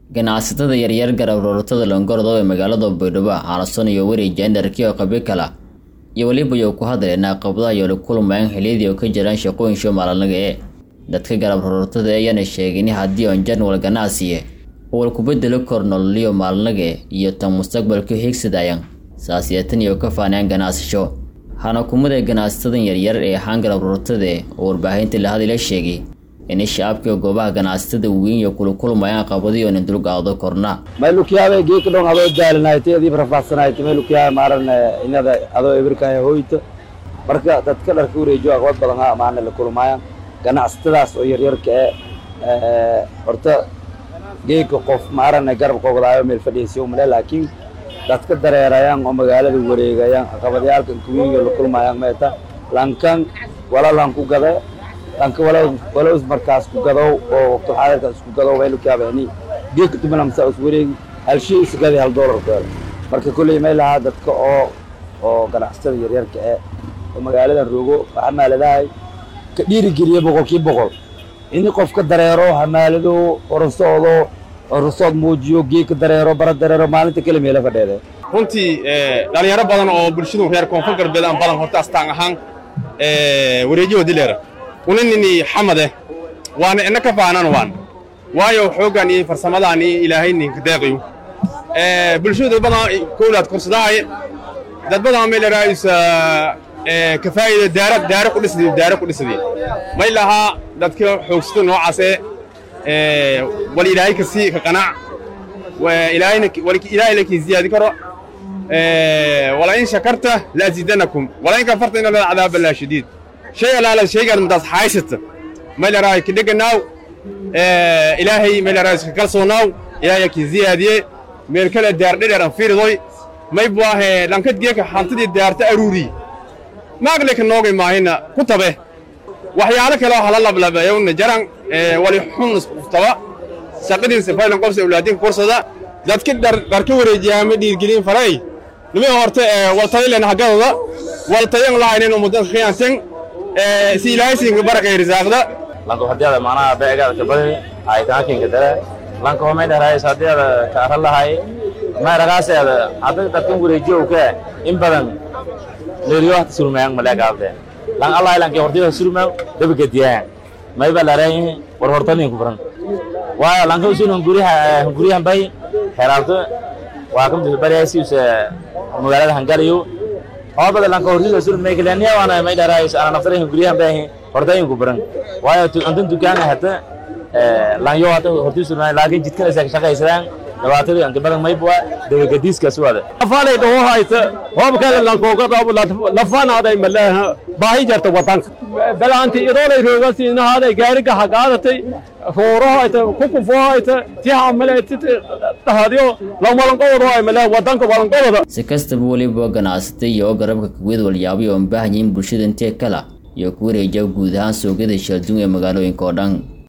ganacsatada yaryar garab rooratada loongorodo ee magaalada baydhabo xaalason iyo weri jendarkii oo qabyo kala iyo weliba yo ku hadleen caqabadaha yooli kulmayaan xiliyadii oo ka jiraan shaqooyinsho maalinlaga ee dadka garab rooratada ayaana sheegin haddii on janwal ganacsiye uwal kubedelo kor nololiyo maalinlaga iyo tan mustaqbalka hiigsadayaan saasiyatan iyo ka faanayaan ganacsasho hana kumada ganacsatadan yaryar ee ahaan garab rooratade oo warbaahinta la hadila sheegay in shacabka goobaha ganacsatada weyn iyo kulakulmayaan qabadiyo nin dulqaado korna maylukiyaaba geeka dhon adoo daalinaytay adiib rafaadsanaytay maylukiyaa maaran inada adoo ebirkaya hoyta marka dadka dharka wareejiyo aqbad badan ha amaana la kulmaayaan ganacsatadaas oo yaryarka ee horta geeka qof maaran garab qoogdaayo meel fadhiisiyo male laakiin dadka dareerayaan oo magaalada wareegayaan caqabadyaalkan kuwiinyo la kulmayaan meeta lankan wala lanku gade lanka wala is markaas ku gadow oo waqtulxaadirka isku gadow maylukiyaabani geeka tumalamsa is wareegi hal shay isgadi hal doolar ku helo marka kolley may lahaa dadka oo oo ganacsatada yaryarka ee oo magaaladan rogo xamaaladahay ka dhiirigeliya boqolkii boqol ini qofka dareero xamaalado orasoodo orasood muujiyo geeka dareero bara dareero maalinta kale meela fadheede runtii dhalinyaro badan oo bulshadu reer koonfur galbeed aan badan horta astaan ahaan wareejiho dileera uninini xamade waana ina ka faanan waan waayo xooggan iyo farsamadaan iyo ilaahay ninka deeqiyo bulshadu badan kowlaad korsadahay dad badan may laraayisa kafaa'ida daara daara ku dhisdi daara ku dhisdi may lahaa dadka xoogsato noocaasee wal ilaahay ka sii ka qanac ilaahayna wal ilaahay la kii ziyaadi karo wala in shakarta la azidanakum wala in kafarta inna la cadaaba la shadiid shay alaala shaygaad madaas haysata may laraay ka dheganaaw ilaahay may laraay ka kalsoonaaw ilaahay kii ziyaadiye meel kale daar dhedheer aan fiiridoy may buahe lankad geeka hantidii daarta aruuri maagle ka noogay maahina ku tabe waxyaalo kale oo hala lablabeeyowna jaran wali xun iskuftaba shaqadiinsa faylan qobsa awlaadinka korsada dadka dharka wareejiyaama dhiirgelin faray nimi horte waltaylen hagadoda waltayan lahaynin umudan khiyanten si ilaahay siinka barakay risaaqda lanko hadiada macnaha beegaada kabadi ay kaakinka dare lanko may dharaayis hadiada ka ara lahay may ragaaseeda hadda dadkan wareejiyow ke in badan leeriyo hata surmayang maleegaabde lang allah lanke hortida surmayang dabagediyaan may ba larayin war hortanin ku furan waayo lanka usunan guriha gurihan bay xeraabto waa kamid bariyaasi use magaalada hangaliyo hoobada lanka hortida surmay kalaniya waana may dharaayis ana naftarahin gurihan bay hortayin ku furan waayo antan dukaana hata lanyo hata hortida surmay laakiin jidkan isa shaqaysadaan dhabaatadii anka badan maybua dabagadiiskaas waada lafaanay dhaho hayta hoobkale lankoogadaabu lafaanaaday maleeha baahi jarta wadanka balaanti idoolay roogasiinahaaday gaariga hagaadatay roorohayta kukufohayta tihamaleetite dhahadyo lamalanqobado ay maleeha wadanka walanqobada si kastaba weliba ganacsatay iyo garabka kawiyad walyaabayo oon baahan yihiin bulshada intee kala iyo ku wareejiya guud ahaan suuqyada sheelduun ee magaalooyinka oo dhan